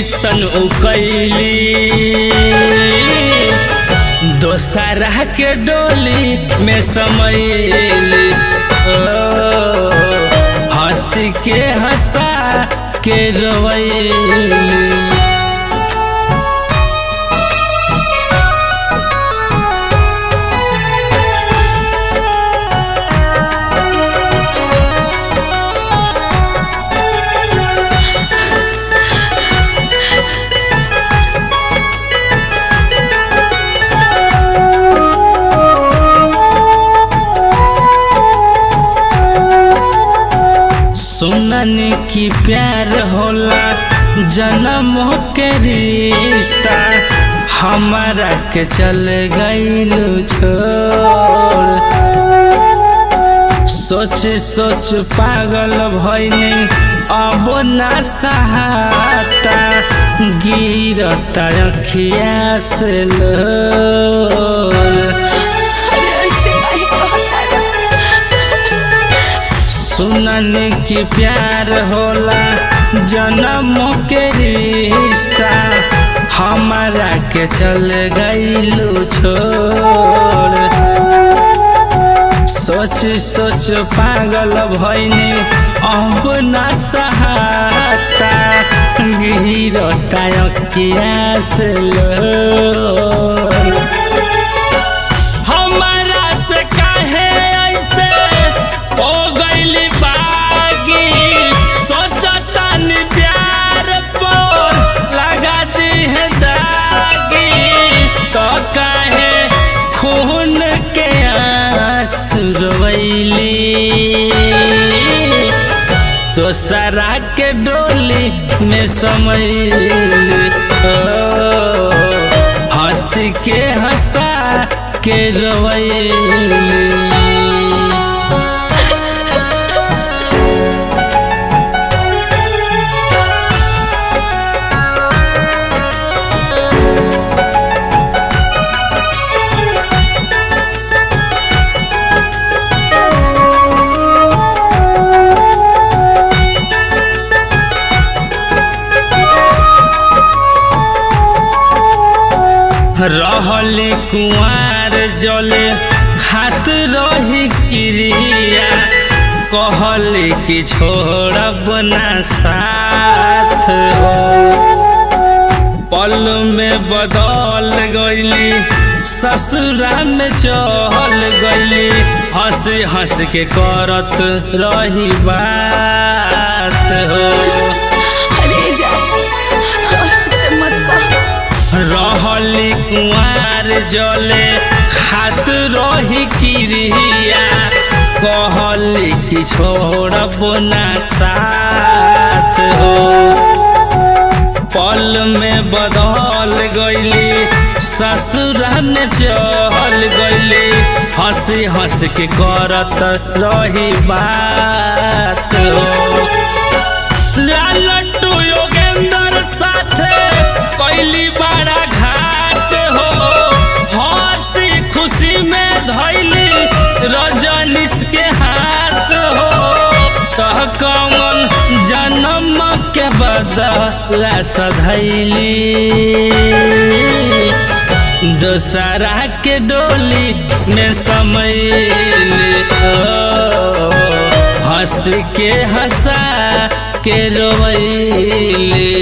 ऐसन उकैली दोसरा के डोली में समैली ओ, हंस के हंसा के रोवैली सुनन की प्यार होला जन्म के रिश्ता हमारा के चल गईल छोड़ सोच सोच पागल भइनी अब ना सहाता गिरता अखिया से लोर अरे ऐसे काहे कहता सुनन की प्यार होला जन्म के रिश्ता हमारा के चल गईलू छोड़ सोच सोच पागल भइनी अब ना सहाता गिरता अखिया से लोर हमारा से काहे ऐसे हो गइली बागी सोचतन प्यार पर लगा दी है दागी तो काहे खून के आंसू रोवैली दोसरा के डोली में समैली ओ, हंस के हंसा के रोवैली रहल कुआर जले खात रही क्रिया कहल कि छोड़ब ना साथ हो पल में बदल गईली ससुरा में चल गईली हंस हंस के करत रही बात हो अरे जा से मत कह रहली कुआर जले खात रही क्रिया कहली कि छोड़ब ना साथ हो पल में बदल गईली ससुरा में चल गईली हंसी हंस के करत रही बात हो लालटू योगेंद्र साथे कैली बड़ा घाट हो हंसी खुशी में धैली रजनीश के हाथ हो तह कौन जन्म के बदला सधैली दोसरा के डोली में समैली ओ, हंस के हंसा के रोवैली